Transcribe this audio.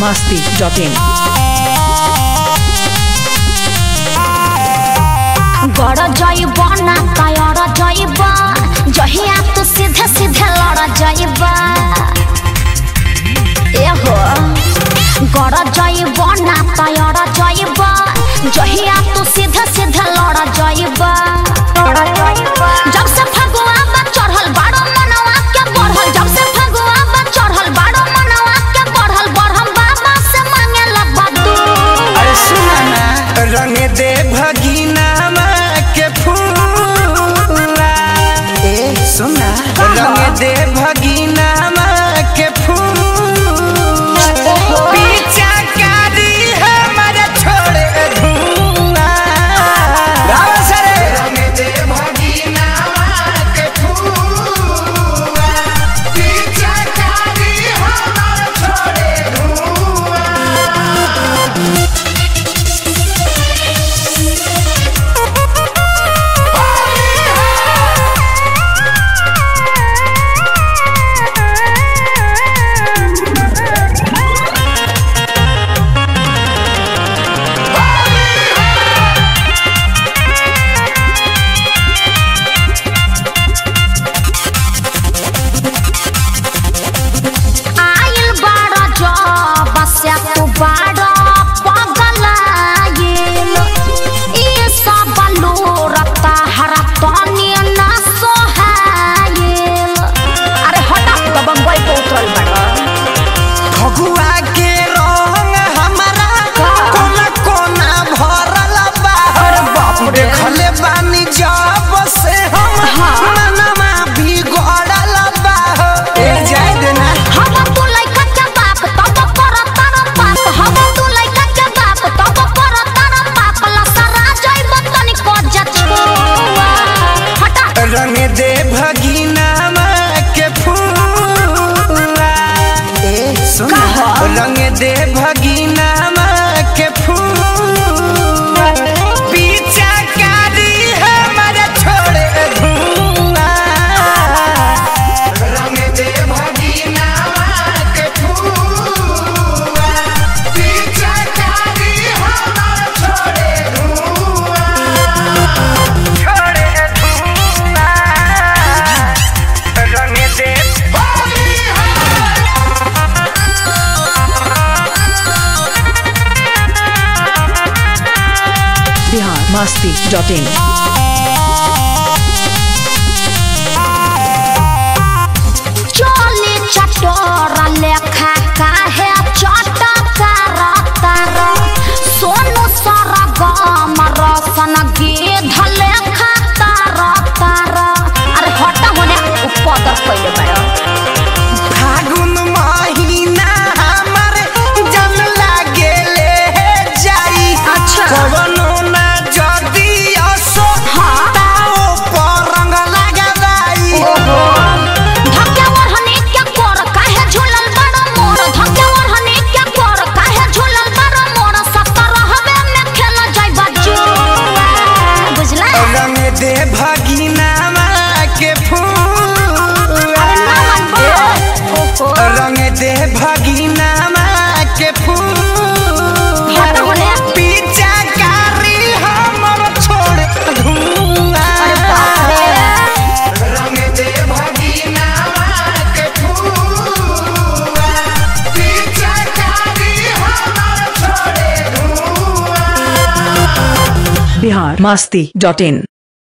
masti.in. गड़ जाइब ना तयर जाइब जहिया तू सीधे सीधे लड़ जाइब एहो गड़ जाइब ना तयर जाइब जहिया तू सीधे सीधे लड़ जाइब जब से फगुआ बा चढ़ल बाड़ो मनवा के बढ़ल जब से फगुआ बा चढ़ल बाड़ो मनवा के बढ़ल बढ़म बाबा से मांगे लगबा तू अरे सुना ना रंग दे भगीना के फूला ए सुना रंग दे भगीना के फूल पीछा कारी हमर छोड़े धुआ गाओ सरे रंग दे भगीना के फूला पीछा कारी हमर छोड़े आइल बाड़ा जब से तू बाड़ा पगलाइल ई सब लोरता हरा तनी ना सोहाइल अरे हटा तो बम्बई पे उतरल बाड़ा फगुआ के रंग हमारा कोना कोना भरल बा देखले बानी जब से हम मनवा बिगड़ल बा ए जाय देना हम तू लइका के बाप तब करत तारा पाप हम तू लइका के बाप तब करत तारा पाप लसरा जइब तनी को जछुआ हटा रंग दे भगीना के फूला ए सुन रंग दे भगीना के फूल पीछा कारी हमर छोड़े धुआ रंग दे भगीना के फूल पीछा कारी हमर छोड़े छोड़े धुआ रंग दे Bihar masti.in. चले चटोर लेखा काहे चटकार तार सोनू सरगम रसन गिध लेखा तार तार अरे हटा होने उपदर पहिले बड़ा फागुन महीना हमर जन लागेले जाई अच्छा। कवनो ना जदी असो हाँ। ताओ पर रंग लगाई ओहो धक्के ओढ़नी के कोर काहे झूलल बड़ा मोर धक्के ओढ़नी के कोर काहे झूलल बड़ा मोर सतर हवे में खेल जाई बच्चू बुझला रंग दे भगीना के फूल अरे ना मन बो ओहो रंग दे भगीना के फूल हट होने पीछा कारी हमर छोड़ धुआ अरे बाप रे रंग दे भगीना के फूल पीछा कारी हमर छोड़े Bihar masti.in.